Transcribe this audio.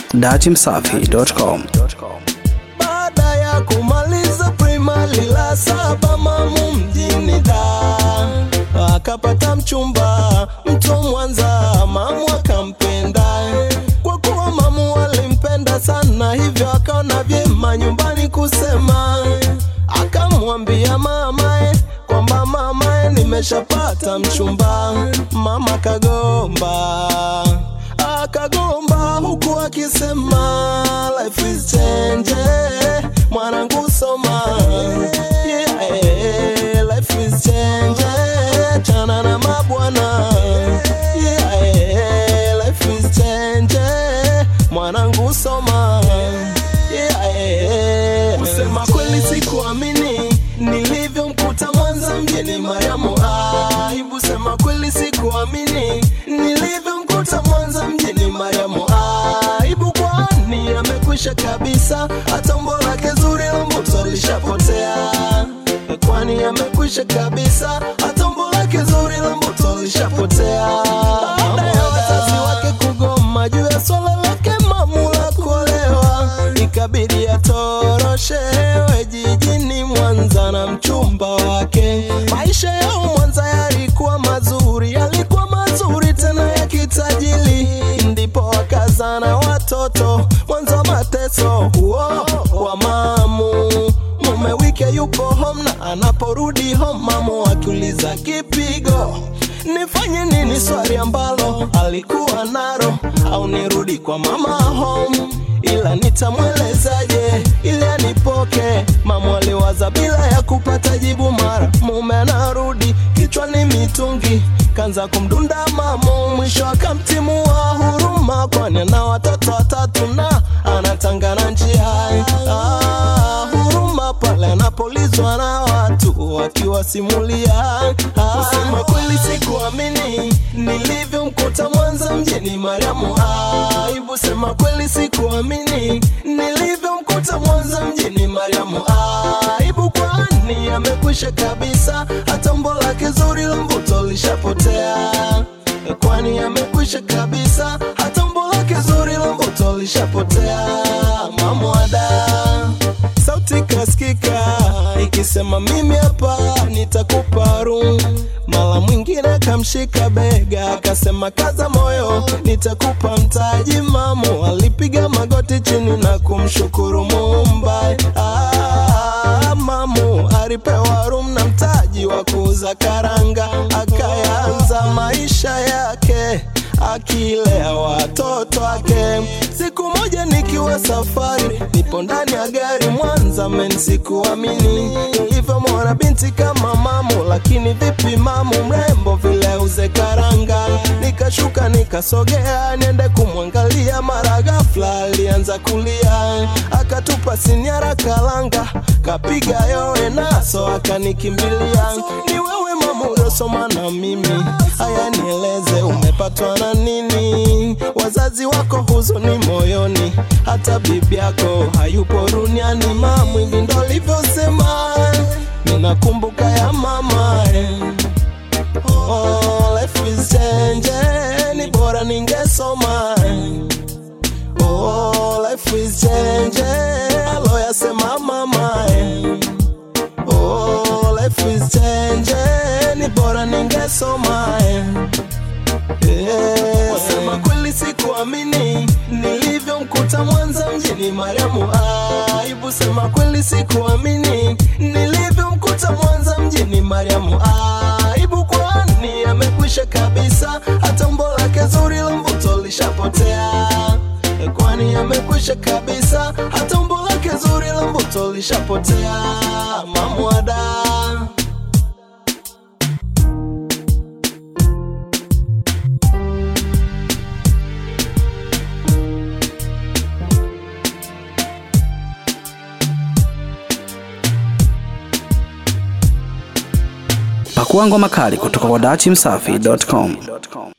dachimsafi.com. baada ya kumaliza primary la saba mamu mjini da akapata mchumba mtu wa Mwanza, mamu akampenda kwa kuwa mamu alimpenda sana, hivyo akaona vyema nyumbani kusema, akamwambia mamae kwamba mamae, nimeshapata mchumba. Mama kagomba akagomba huku akisema life is change mwanangu soma yeah, life is change chana na mabwana yeah, life is change mwanangu soma yeah, kusema kweli sikuamini nilivyomkuta Mwanza mjini Mariamu aibu sema kweli sikuamini nilivyomkuta Mwanza mjini Mariamu aibu kwani amekwisha kabisa hata umbo lake zuri la mbuto lishapotea kwani amekwisha kabisa hata umbo lake zuri la mbuto lishapotea baada ya wazazi wake kugoma juu ya swala lake mamu la kuolewa ikabidi atoroshewe jijini Mwanza na mchumba wake. Maisha yao Mwanza yalikuwa mazuri, yalikuwa mazuri tena ya kitajiri, ndipo wakazana watoto Mwanza mateso huo wa mamu mume wike yupo home na anaporudi home mamu akiuliza kipigo nifanye nini swali ambalo alikuwa naro au nirudi kwa mama home ila nitamwelezaje ili anipoke mamu aliwaza bila ya kupata jibu mara mume anarudi kichwani mitungi kanza kumdunda mamu mwisho akamtimua huruma kwani ana watoto watatu na anatangana njia ah, huruma pale anapolizwa na watu wakiwasimulia ah, kusema kweli sikuamini nilivyomkuta Mwanza mjini Mariamu aibu sema kweli sikuamini nilivyomkuta Mwanza mjini Mariamu aibu kwani amekwisha kabisa hata umbo lake zuri la mvuto lishapotea kwani amekwisha kabisa hata umbo lake zuri la mvuto lishapotea mamwada sauti kaskika ikisema mimi hapa nitakupa room mara mwingine akamshika bega akasema kaza moyo nitakupa mtaji mamu alipiga magoti chini na kumshukuru muumba ah, mamu alipewa room na mtaji wa kuuza karanga akayanza maisha yake akilea watoto wake. Siku moja nikiwa safari, nipo ndani ya gari Mwanza, men sikuamini nilivyomwona binti kama mamu, lakini vipi mamu mrembo vile uze karanga. Nikashuka nikasogea niende kumwangalia, mara ghafla alianza kulia, akatupa sinyara kalanga, kapiga yowe naso akanikimbilia. Ni wewe mamu uliosoma na mimi, haya nieleze umepatwa na nini? Wazazi wako huzuni moyoni, hata bibi yako hayupo duniani. Mamu, hivi ndo alivyosema, ninakumbuka ya mama eh. Oh, life is change, ni bora ningesoma eh. Oh, life is change, aloyasema mama eh. Oh, life is change, ni bora ningesoma eh. Yeah. Wasema kweli sikuamini nilivyomkuta Mwanza mjini Mariamu aibu. Sema kweli sikuamini nilivyomkuta Mwanza mjini Mariamu aibu, kwani amekwisha kabisa hata umbo lake zuri la mvuto lishapotea, kwani amekwisha kabisa hata umbo lake zuri la mvuto lishapotea. Mamwada Pakua ngoma kali kutoka kwa dachimsafi.com.